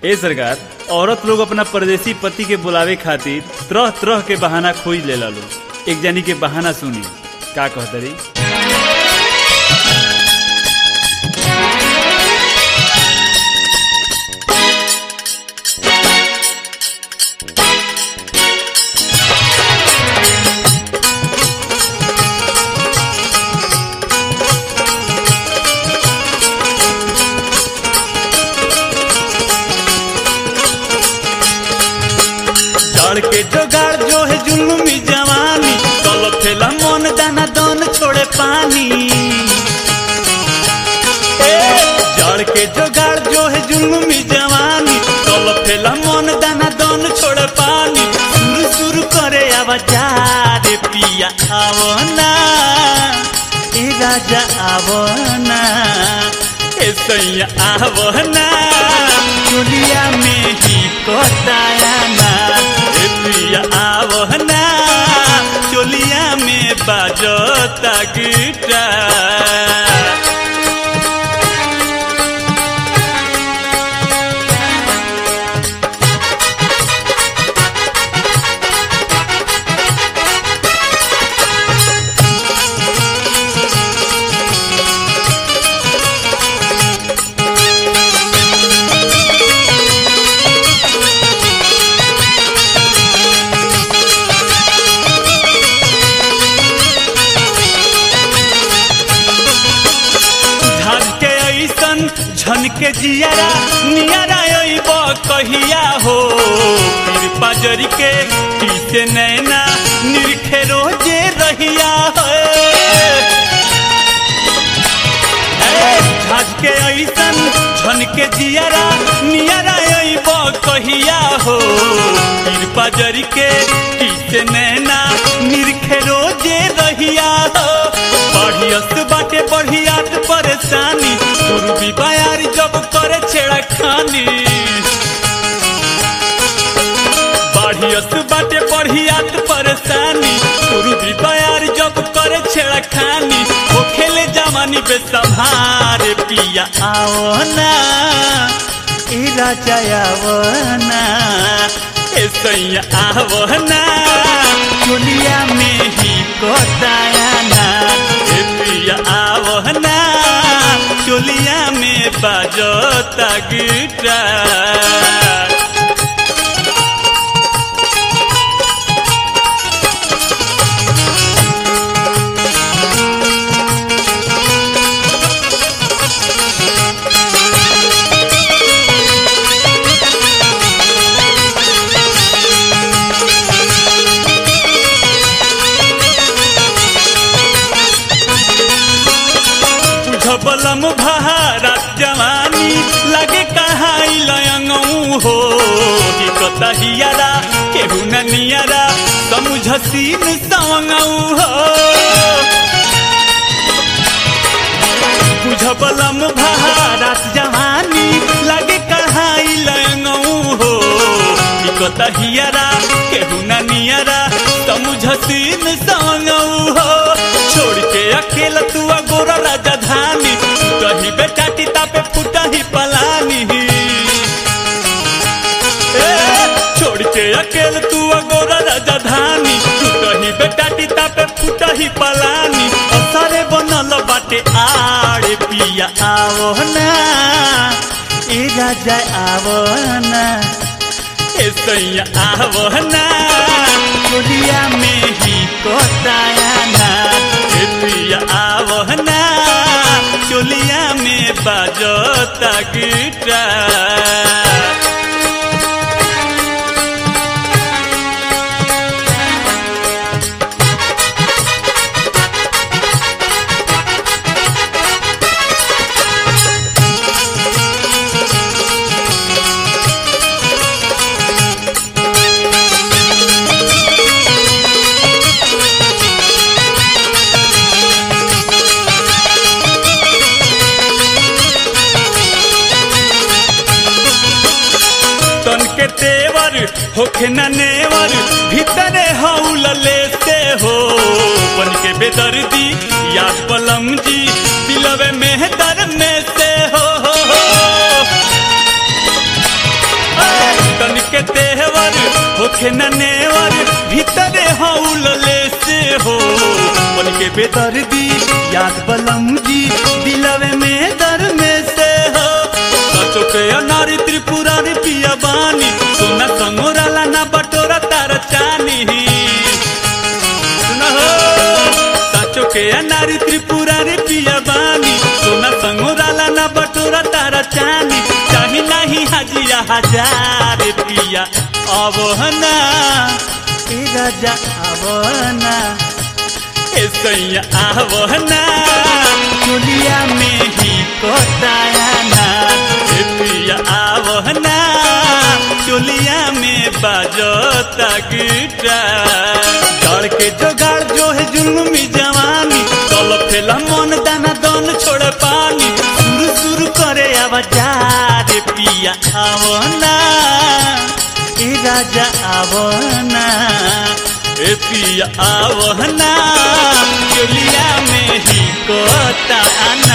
ए सरकार औरत लोग अपना परदेसी पति के बुलावे खातिर तरह तरह के बहाना खोज लेला लोग एक जानी के बहाना सुनी का कहतरी जड़ के जोगाड़ जो है जुलुमी जवानी तल फेला मन दाना दन छोड़े पानी ए, जड़ के जोगाड़ जो है जुलुमी जवानी तल फेला मन दाना दन छोड़े पानी सुर सुर करे आवाज पिया आवना ए राजा आवना ए सैया आवना दुनिया में ही कोताया ना ए पिया आवना चोलिया में बाजता गिटार झाल के ऐसन झन के जियारा नियारा अइब कहिया हो फिर पाजरी के पीछे नैना निरखे रोजे रहिया झाज के ऐसन झन के जियारा नियारा अइब कहिया हो फिर पाजरी के पीछे नैना निरखे रोजे रहिया हो बढ़ियस बाटे बढ़ियात परेशानी गुरु भी बयार जब करे छेड़ा खानी बढ़ियस बाटे बढ़ियात परेशानी गुरु भी बयार जब करे छेड़ा खानी हो खेले जवानी पे संहारे पिया आओ ना ए राजा आओ ना ए सैया आओ ना दुनिया में ही कोताया ना ए पिया आओ ना चोलिया में बाजता गिटार झबलम भारत जवानी लगे कहाई लयंगऊ हो कि कतहियारा केहू न नियरा समझसीन सवंगऊ हो बुझबलम भारत जवानी लगे कहाई लयंगऊ हो कि कतहियारा केहू न नियरा समझसीन सवंगऊ हो छोड़ के अकेला तू गोरा राजधानी कही बेटा टीता पे फूटा ही पलानी ए, छोड़ के अकेले तू गोरा राजधानी तू कही बेटा टीता पे फूटा ही पलानी असरे बनल बाटे आड़े पिया आवो ना ए राजा आवो ना ए सैया आवो ना दुनिया में ही कोताया ना ए पिया आवो ना चोलिया में बाजता गिटार तन के तेवर होखे न नेवर भीतरे हौल लेते हो बन के बेदर्दी याद पलम जी दिलवे में दर में से हो होखे न नेवर भीतरे हौलले से हो मन के बेदर्दी याद बलम जी दिलवे में दर में से हो सचो के अनारी त्रिपुरारी पिया बानी सोना संगोराला ना बटोरा तार चानी सुना हो साचो के अनारी त्रिपुरारी पिया बानी सोना संगोराला ना बटोरा तार चानी चाही नाही हाजिया हजार पिया अवहना ए राजा अवहना ए सैया आवहना चुलिया में ही कोतायाना ए पिया आवहना चुलिया में बाजता गिटार डर के जोगाड़ जो है जुल्मी जवानी चल फेला मन दाना दन छोड़ पानी सुरु सुरु करे आवाजार पिया आवना ए राजा आवना ए पिया आवना चुलिया में ही कोता आना